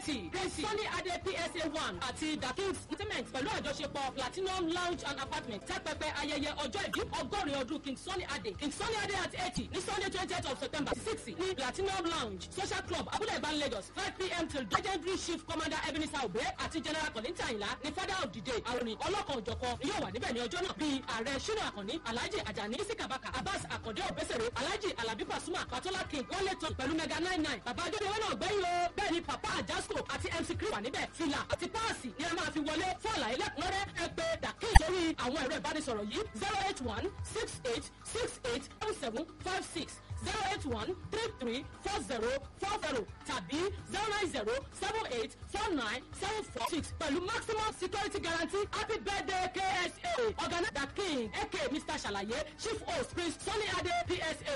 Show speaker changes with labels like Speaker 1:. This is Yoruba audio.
Speaker 1: eighty prince sunny ade psa one àti the kings entertainment pẹ̀lú àjọṣepọ̀ platinum lounge and apartment tẹ́pẹpẹ ayẹyẹ ọjọ́ ìbí ọgọ́rin ọdún king sunny ade king sunny ade at eighty ní sunday twentieth of september six ní platinum lounge social club abúlé ìbán lagos five pm till legendary chief commander ebenezer obe àti general kọ́lẹ́ntì àyìnlá ní father of the day àròyìn ọlọ́kan òjọ̀kan yóò wà níbẹ̀ ní ọjọ́ náà bíi ààrẹ ṣínà àkànní alhaji ajani isikabaka abbas akande obesere alhaji alabi pasuma patola king wọlé tán pẹ̀lú mega nine nine bàbá adédèwé náà gbẹ́yìn o bẹ́ẹ̀ ni papa ajasco àti mc chris wà níbẹ̀ fìlà àti páàsì ni a máa fi wọlé fún àlàyé lẹ́kùnrẹ́rẹ́ ẹ pé dàkí sórí àwọn ẹ̀rọ ìbánisọ̀rọ̀ yìí zero eight one six eight six eight seven seven five six zero eight one three three four zero four zero tàbí zero nine zero seven eight four nine seven four six pẹ̀lú maximum security guarantee happy birthday ksa organizer king aka mr ṣàlàyé chief host prince sunny ade psa